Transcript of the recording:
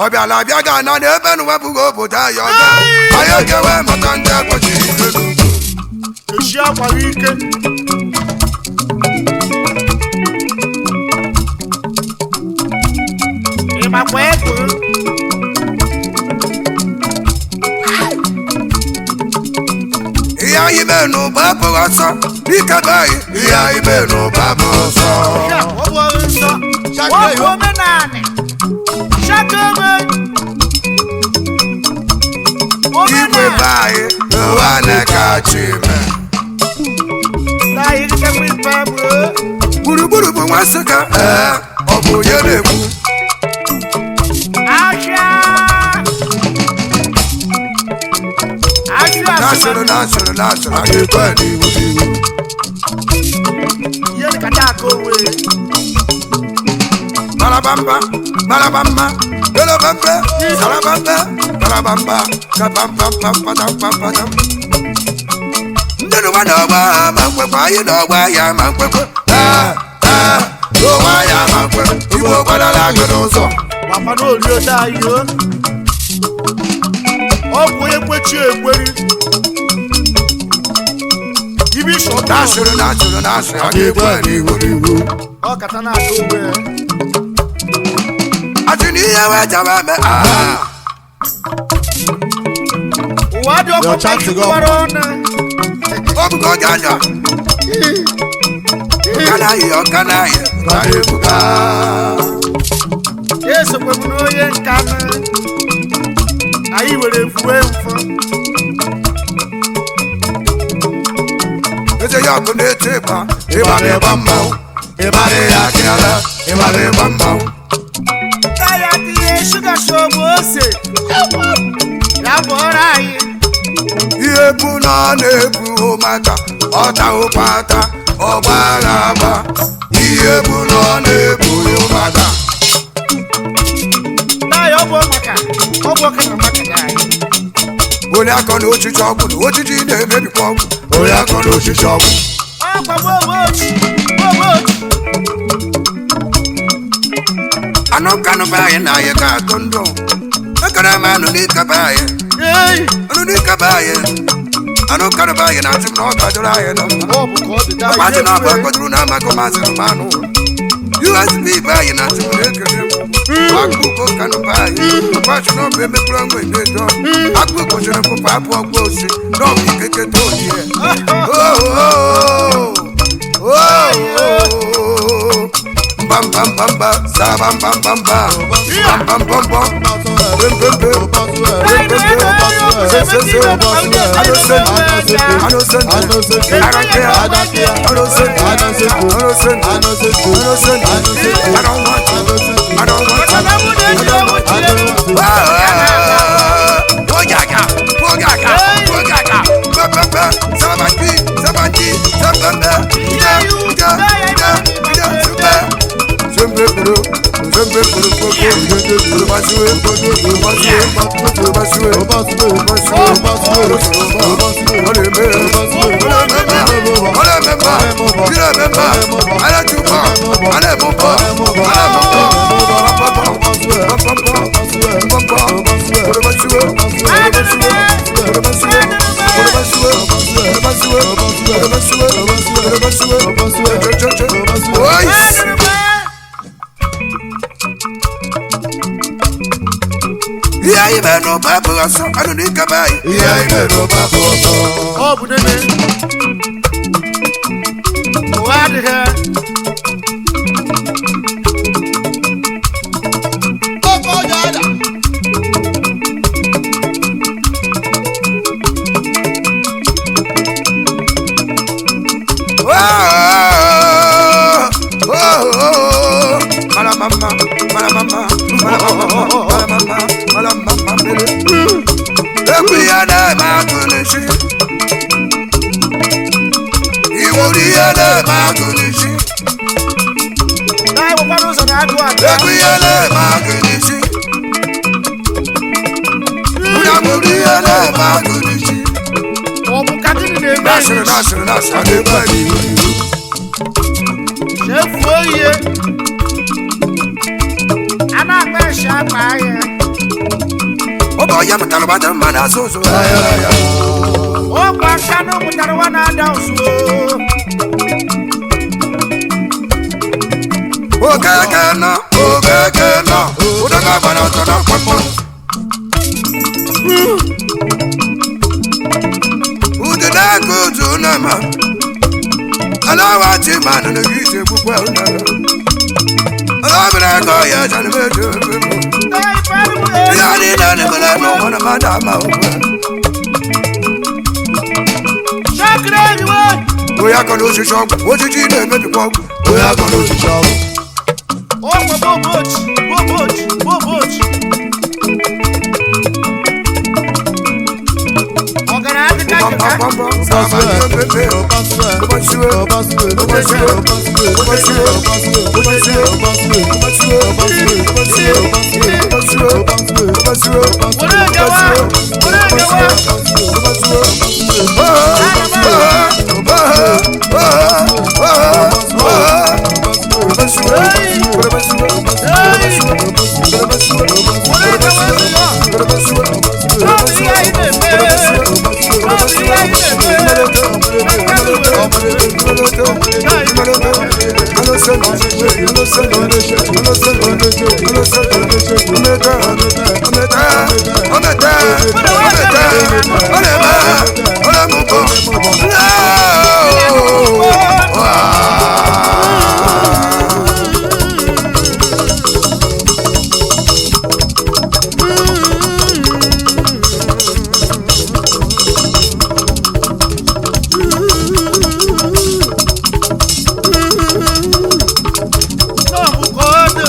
ọ bịala abịa ga na n'ebe nụ wepụghị obodo anyị ọzọ anyị ogewe maka ndị ekpochiri ike n'ugwu echi akwara ike ịmakwa ego ihe anyị mee n'ụba abụghị ọsọ dike be anyị ihe anyị mee n'ụba abụghị ọsọ ya ọ bụ ọrụ nsọ ọ bụ omenanị shakebe igwe be anyị ụwa na-ekachi ime na anyị gịgakwa ife bụ gburugburu bụ nwa nsụka ee ọ bụ onye na-ekwu ahịa ahịa na-asụrụ na-asụrụ na-asụrụ a ga-ekwe n'iwu n'iwu ihe dịkata aka owe Marabamba, marabamba, belabamba, sarabamba, barabamba, kapampampampampampam. Ndị n'ụwa n'ọgba ma nkwekwe anyị n'ọgba ya ma nkwekwe. Ee, ee, n'ụwa ya ma nkwekwe. Igbo gbadara agụ n'ụzọ. gbakwa n'oli ode anyị o ọ bụ onye kwechi ekweri ibi shọta Na-asụrụ na-asụrụ na-asụrụ a ga-ekwe n'iwu n'iwu. ọ kata na-aka owe Asị na ihe wee jaba eme. Ah, ụwa dị ọkụ Your chance to go. gbara ọnụ ọ bụgo oge anya. Ọka na-ayị, ọka na-ayị, ka na-ebuga. esokwe m n'onye nka nụ anyị were fuwe mfọ eze ya ọkụ na-eti ịgba ịgba na-ịgba mmanwụ ịgba na-eyi akịala ịgba na-ịgba mmanwụ taya tinye shuga shobu ose ya bụọrọ anyị ihe bu na ọ na-ebu maka ọta ụkpata ọgba agha agba ihe bu na ọ na-ebu maka taya ọ bụ maka ọ bụ ọka na maka ya anyị onye akọ na ochichi ọgwụ na ojiji na-emebikwa ọgwụ onye akọ na ochichi ọgwụ ọkwa gbogochi gbogochi anụ kanụ be anyị na anyị ga-atụ ndụ ekere m anụ n'ike be anyị ei anụ n'ike be anyị anụ kanụ be anyị na-atụ m na ọ ga-adịrị anyị na mma ọ bụ ka ọ dị daa Maazị na ọbụ akpọtụrụ na amakọ maazị Romanụ. USB be anyị na atụrụ ekele m. Akpụkọ kanụ be anyị. Akwasị na ọbụ emepụrụ ọnwụ edo. Akpụkọ chere mkpụkpọ abụ ọgbọ osi. N'ọbụ ikeke toni ya. Mbam bam bam ba. Sa bam bam bam ba. Bam bam bam bam. Bem bem bem. Bem bem bem. Se se se. I don't send. I don't send. I don't care. I don't send. I don't send. I don't send. I don't send. I don't want to. I don't want to. I don't want to. Ah, Ogaga, ogaga, ogaga. Ba ba ba. Sabati, sabati, sababa. Ida, ida, ida, ida, suba. Zembe kuru, zembe kuru kuru. Kuru basuwe, kuru basuwe, kuru basuwe, kuru basuwe. Ole me, ole me, ole me ma, kire me ma. Ale tuba, ale bumba, ale bumba. Ba ba ba, ba ba ba, ba ba. Kuru basuwe, kuru basuwe, kuru basuwe, kuru basuwe, kuru basuwe, kuru basuwe, kuru basuwe. Che, che, che. Ois. Ihe anyị mere n'ụba abụghị ọsọ, anụ n'ike be anyị. Ihe anyị mere n'ụba abụghị ọsọ. ọ bụ nene ụwa adịghị Ekwu ihe na-eme agụ n'isi Iwuru ihe na-eme agụ n'isi anyị nwekwara ụzọ na-agụ adị Ekwu ihe na-eme agụ n'isi Ụnya bụrụ ihe na-eme agụ n'isi ọ bụ ka gịnị na-eme Nasịrị nasịrị nasịrị a ga-ebe n'ihu chefuo ihe a na-akpa eshi akpa ahịa onye mụtara gbata mma na asụ ụzụ ọkwa kanụ mụtara nwa na-ada ụzụ okeke nọ okeke nọ ụdọga gbara ọtọ na mkpọmkpọ udide aka otu nama alawa ti ma nọ na gị egbukwa ụnara alabere ego ya jana mejo ihe niile na-emere n'ụwa na mmadụ ama ụgwọ shakiri enyiwe onye akọ na osisi ọgwụ osisi na-emebikwa ọgwụ onye akọ na osisi ọgwụ ọkwa bobochi bobochi bobochi ọgara adịka jika were ejewa were ejewa were ejewa ejewa n'ọbụ ihe anyị na-eme n'ọbụ ihe anyị na-eme n'ọbụ ka ọ dị